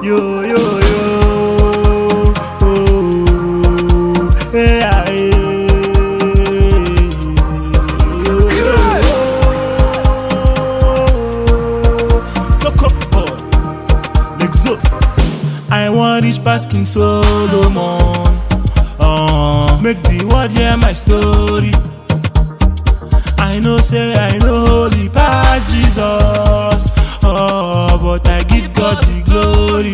yo yo yo. Oh, hey, ah, hey. Yo, yo, yo. Coco, oh. Lexo. I want reach past King Solomon. Uh, make the world hear my story. I know say I know holy past Jesus. Oh, but I give God the glory.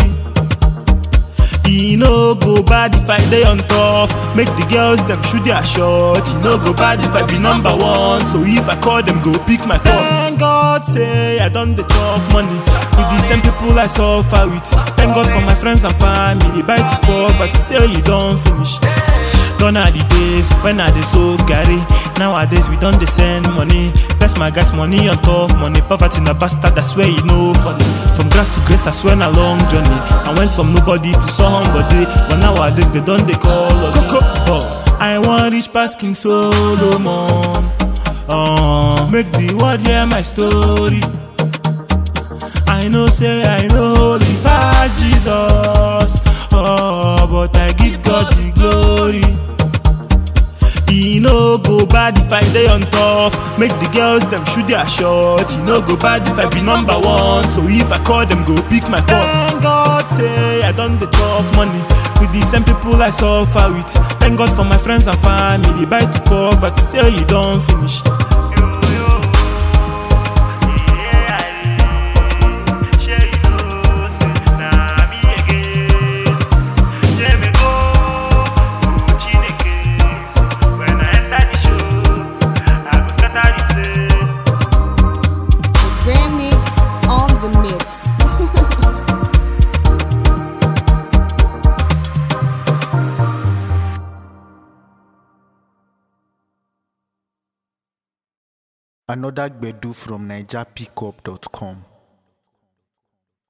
E no go bad if I dey on top. Make the girls dem shoot their shot. E no go bad if I be number one. So if I call them, go pick my call. Thank God say I done the chop money with the same people I suffer with. Thank God for my friends and family. Buy to poverty say you don finish. Gone are the days when I dey so carry. Nowadays we don dey send money. Best my guys money on top money. Poverty na bastard, I swear you know funny. From grass to grace, I swear na long journey. I went from nobody to somebody, but nowadays they don dey call us. Coco, oh. I wan reach past King Solomon. Uh, make the world hear my story. I know say I know holy past Jesus. Oh, but I give God the glory. E no go bad if I dey on top. Make the girls dem shoot their shot. E no go bad if I be number one. So if I call them, go pick my call. Thank God say I done the chop money with the same people I suffer with. Thank God for my friends and family. Buy to poverty say you don finish. It's Grand Mix on the mix. Another Gbedu from NigerPickup.com.